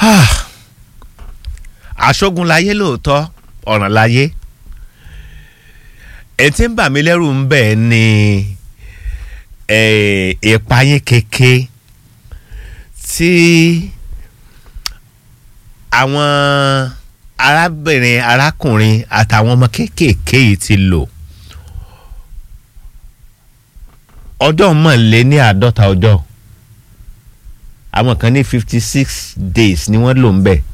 aṣógun láyé lóòótọ́ ọ̀ràn láyé ẹ̀ tí ń bà mí lẹ́rù ń bẹ̀ ni ìpayín keke tí àwọn arábìnrin arákùnrin àtàwọn ọmọ kéékèèké yìí ti lò ọjọ́ mọ̀lẹ́ ní àádọ́ta ọjọ́ àwọn kan ní fifty six days ni wọ́n lò ń bẹ̀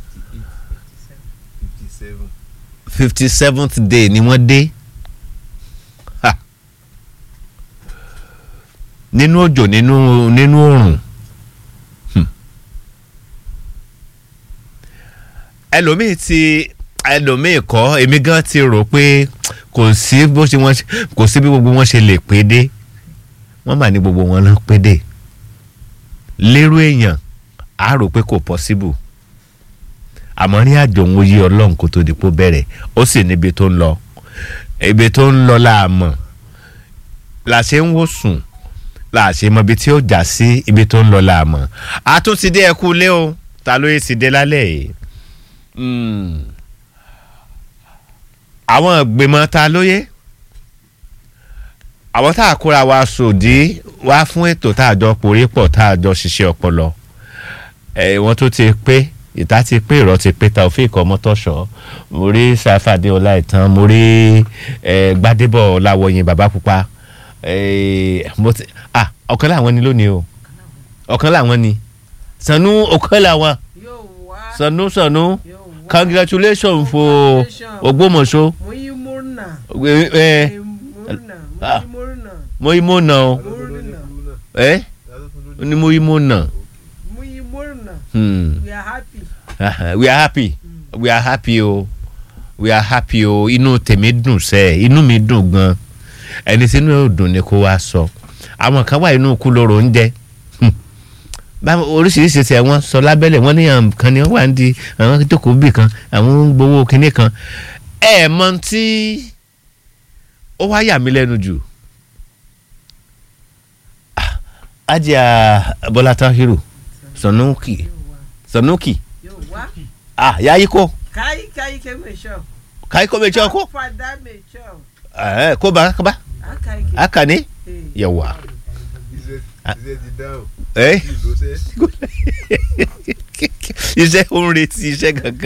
fifty seventh day ni wọ́n dé ha nínú òjò nínú nínú oòrùn ẹlòmíì ti ẹlòmíì kọ́ èmi gan ti rò pé kò sí bó ṣe wọ́n kò sí bí gbogbo wọn ṣe lè pé dé wọ́n mà ní gbogbo wọn ló pé dé lérò èèyàn á rò pé kò possible àmọ́ ní àjò òun yí ọlọ́run kó tó di pò bẹ̀rẹ̀ ó sì níbi tó ń lọ ibi tó ń lọ la mọ̀ la ṣe ń wò sùn la ṣe mọ ibi tí ó jà sí ibi tó ń lọ la mọ̀ a tún ti dé ẹkú lé o ta ló yẹ ti dé lálẹ́ yìí àwọn ìgbìmọ̀ ta ló yẹ àwọn tá a kóra wa sòdí wá fún ètò tá a jọ porí pọ̀ tá a jọ ṣiṣẹ́ ọpọlọ ẹ̀ wọ́n tó ti pé ìta ti pé ìrọ̀ ti pé Taofeek Ọmọtọ́ṣọ́ mo rí Sàfàdé Ọláìtàn mo rí Gbádébọ̀ Ọláwọyìn bàbá pupa ọ̀kan làwọn ni lónìí o ọ̀kan làwọn ni Sànú ọ̀kan làwọn Sànú Sànú congratulations for Ògbómọ̀ṣọ́ mo yí mo nà o ẹ ni mo yí mo nà. Hmm. We are happy. Uh, we are happy. Mm. We are happy o. We are happy o. Inú tèmi dùn sẹ́ inú mi dùn gan. Ẹni tí inú yóò dùn ni kó wá sọ. Àwọn kan wà inú kú lóró ń jẹ. Báwo oríṣiríṣi tí wọ́n sọ lábẹ́lẹ̀ wọ́n ní àwọn kan ni wọ́n wà ń di àwọn jókòó bì kan àwọn ń gbowó kinní kan. Ẹ mọ tí ó wá yà mí lẹ́nu jù. Ajá Bọ́lá Tahiru Sanuki sanuki ah yayi ko kai kai ke mai shau kai ko mai ko fada mai shau eh ko ba haka ba haka ne yawa eh iṣẹ́ ó ń retí iṣẹ́ gangan